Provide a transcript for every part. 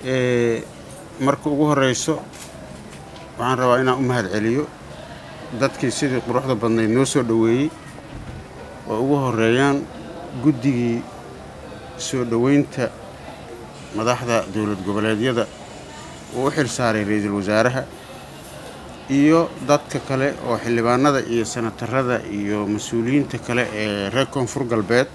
marka ugu horeyso waxaan rabaa inaan u mahad celiyo dadkii sidii quruxda badnayd noo soo dhoweeyey oo ugu horeeyaan guddigii soo dhoweynta madaxda dowlad goboleedyada uu u xil saaray ra-iisul wasaaraha iyo dadka kale oo xildhibaanada iyo senatarada iyo mas-uuliyiinta kale ee reer koonfur galbeed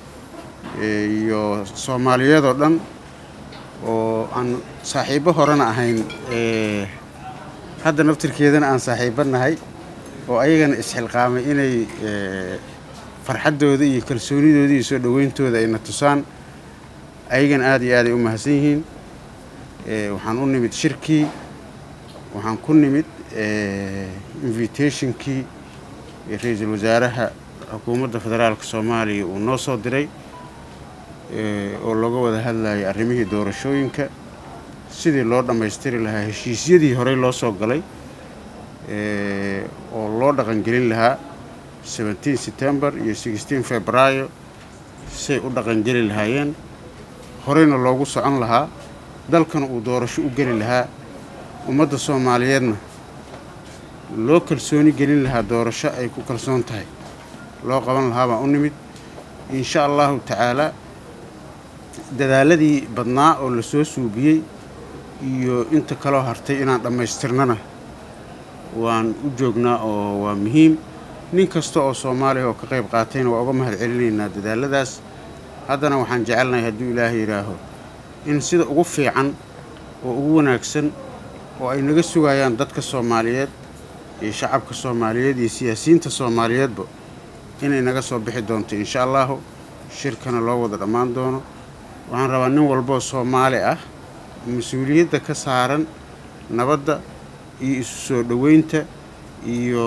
iyo soomaaliyeedoo dhan oo aan saaxiibbo horena ahayn hadda naftirkeedana aan saaxiibba nahay oo ayagana isxilqaamay inay farxaddooda iyo kalsoonidooda iyo soo dhoweyntooda ayna tusaan ayagana aada iyo aaday u mahadsan yihiin waxaan u nimid shirkii waxaan ku nimid invitationkii ra-iisul wasaaraha xukuumadda federaalka soomaaliya uu noo soo diray oo looga wada hadlayay arrimihii doorashooyinka sidii loo dhammaystiri lahaa heshiisyadii horey loo soo galay oo loo dhaqangelin lahaa seventeen september iyo sixteen februaayo say u dhaqangeli lahaayeen horeyna loogu socon lahaa dalkana uu doorasho u geli lahaa ummadda soomaaliyeedna loo kalsooni gelin lahaa doorasho ay ku kalsoon tahay loo qaban lahaa baan u nimid insha allahu tacaalaa dadaaladii badnaa oo la soo suubiyey iyo inta kaloo hartay inaan dhammaystirnana waan u joognaa oo waa muhiim nin kasta oo soomaaliya oo ka qayb qaatayna waa uga mahad celinaynaa dadaaladaas haddana waxaan jecelnahay hadduu ilaahay yidhaaho in sida ugu fiican oo ugu wanaagsan oo ay naga sugayaan dadka soomaaliyeed iyo shacabka soomaaliyeed iyo siyaasiyiinta soomaaliyeedba inay naga soo bixi doonto insha allahu shirkana loo wada dhammaan doono waxaan rabaa nin walboo soomaali ah mas-uuliyadda ka saaran nabadda iyo isu soo dhoweynta iyo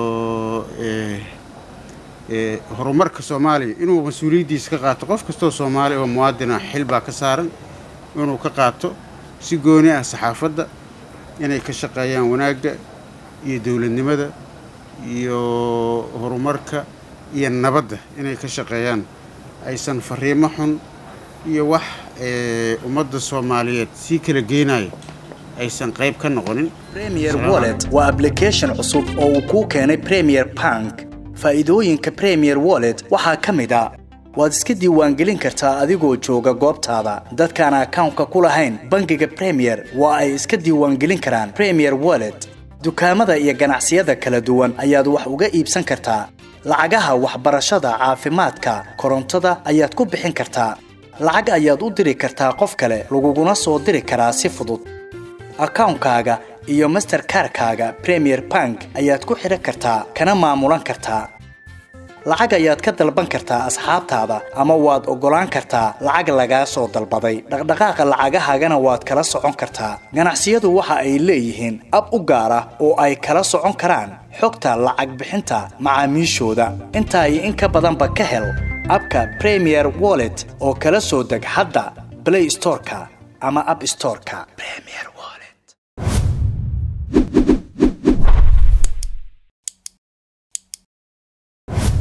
horumarka soomaaliya inuu mas-uuliyaddiisa ka qaato qof kastoo soomaali oo muwaadina xil baa ka saaran inuu ka qaato si gooni ah saxaafadda inay ka shaqeeyaan wanaagga iyo dowladnimada iyo horumarka iyo nabadda inay ka shaqeeyaan aysan fariimo xun iyo wax ummadda soomaaliyeed sii kala geenaya aysan qayb ka noqonin premier wallet waa ablication cusub oo uu kuu keenay premier bank faa'iidooyinka premier wallet waxaa ka mid a waad iska diiwaangelin kartaa adigoo jooga goobtaada dadkaan akawnka ku lahayn bangiga premier waa ay iska diiwaangelin karaan premier wallet dukaamada iyo ganacsiyada kala duwan ayaad wax uga iibsan kartaa lacagaha waxbarashada caafimaadka korontada ayaad ku bixin kartaa lacag ayaad u diri kartaa qof kale laguguna soo diri karaa si fudud akawnkaaga iyo masterkarkaaga premier bank ayaad ku xidhan kartaa kana maamulan kartaa lacag ayaad ka dalban kartaa asxaabtaada ama waad oggolaan kartaa lacag lagaa soo dalbaday dhaqdhaqaaqa lacagahaagana waad kala socon kartaa ganacsiyadu waxa ay leeyihiin ab u gaar ah oo ay kala socon karaan xogta lacag bixinta macaamiishooda intaa iyo in ka badanba ka hel abka premier wallet oo kala soo deg hadda blay storeka ama ab storeka